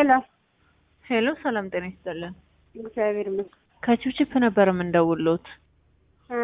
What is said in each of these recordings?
ሄሎ ሄሎ ሰላም ጤና ይስጥልን። እግዚአብሔር ይመስገን ከቺፕቺፕ ነበር የምንደውልዎት። እ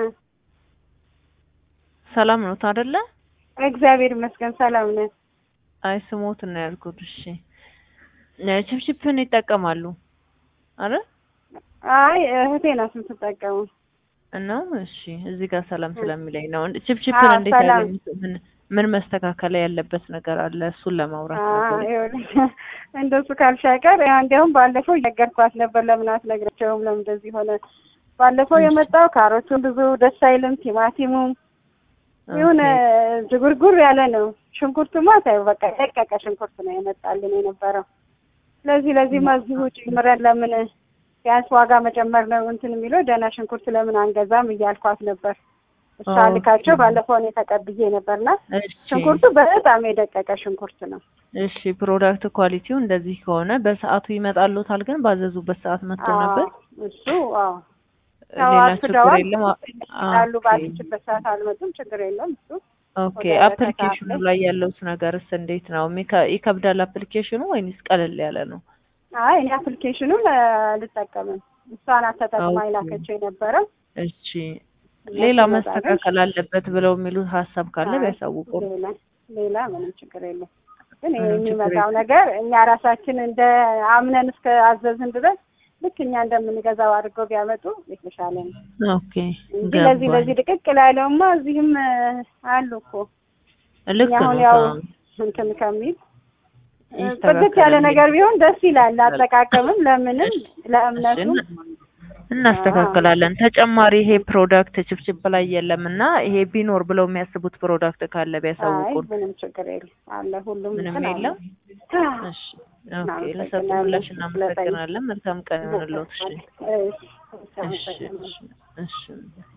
ሰላም ኖት አይደለ? እግዚአብሔር ይመስገን ሰላም ነን። አይ ስሞት ነው ያልኩት። እሺ እ ቺፕቺፕን ይጠቀማሉ አይደል? አይ እህቴ ናት የምትጠቀመው። እና እሺ እዚህ ጋር ሰላም ስለሚለኝ ነው። እንደ- ቺፕቺፕን አዎ፣ እንዴት ሰላም። ያገኙት? ምን ምን መስተካከል ያለበት ነገር አለ? እሱን ለማውራት ነበር። ይኸውልሽ እንደሱ ካልሽ አይቀር ያው እንዲያውም ባለፈው እየነገርኳት ነበር። ለምን አትነግረቸውም? ለምን እንደዚህ ሆነ? ባለፈው የመጣው ካሮቱን ብዙ ደስ አይልም፣ ቲማቲሙም የሆነ ዝጉርጉር ያለ ነው። ሽንኩርቱማ ታዩ በቃ ደቀቀ ሽንኩርት ነው የመጣልን የነበረው። ስለዚህ ለዚህ እዚሁ ጨምረን ለምን ቢያንስ ዋጋ መጨመር ነው እንትን የሚለው ደህና ሽንኩርት ለምን አንገዛም እያልኳት ነበር። እሷ ኦኬ። ልካቸው ባለፈው እኔ ተቀብዬ ነበርና እሺ ሽንኩርቱ በጣም የደቀቀ ሽንኩርት ነው። እሺ ፕሮዳክት ኳሊቲው እንደዚህ ከሆነ በሰዓቱ ይመጣልዎታል። ግን ባዘዙበት ሰዓት መጥቶ አዎ፣ ነበር። እሱ አዎ ያው ሌላ ችግር አርፍደዋል። የለም። ያሉ ኦኬ ባለችበት ሰዓት አልመጡም። ችግር የለም እሱ ኦኬ ወደ አፕሊኬሽኑ ከሰዓት ላይ ያለውስ ነገርስ እንዴት ነው? የሚከ- ይከብዳል አፕሊኬሽኑ ወይንስ ቀለል ያለ ነው? አይ እኔ አፕሊኬሽኑን እ፣ አልጠቀምም። እሷ ናት ተጠቅማ ኦኬ። የላከችው የነበረው። እሺ ሌላ መስተካከል አለበት ብለው የሚሉት ሀሳብ ካለ አይ፣ ቢያሳውቁ። ሌላ ሌላ ምንም ችግር የለም። ግን ይሄ ምንም ችግር የሚመጣው የለም። ነገር እኛ ራሳችን እንደ አምነን እስከ አዘዝን ድረስ ልክ እኛ እንደምንገዛው አድርገው ቢያመጡ የተሻለ ነው ኦኬ እንጂ ለዚህ ገባኝ። ለዚህ ድቅቅ ላለውማ እዚህም እ፣ አሉ እኮ ልክ እኛ አሁን ነው። ያው አዎ። እንትን ከሚል እ፣ ይስተካከላል ጽድት ያለ ነገር ቢሆን ደስ ይላል። ይስተካከላል። አጠቃቀምም ለምንም ለእምነቱም እሺ፣ እናስተካክላለን። ተጨማሪ ይሄ ፕሮዳክት ችፕችፕ ላይ የለም እና ይሄ ቢኖር ብለው የሚያስቡት ፕሮዳክት ካለ አይ ቢያሳውቁን። ምንም ችግር የለም አለ ሁሉም ምንም እንትን አለ። የለም። እሺ ኦኬ፣ ለሰጡ እናመሰግናለን ምላሽ ስለጠየቅ- እናመሰግናለን። መልካም ቀን ይሁንልዎት። እሺ እሺ፣ እሺ አመሰግናለሁ። እሺ እሺ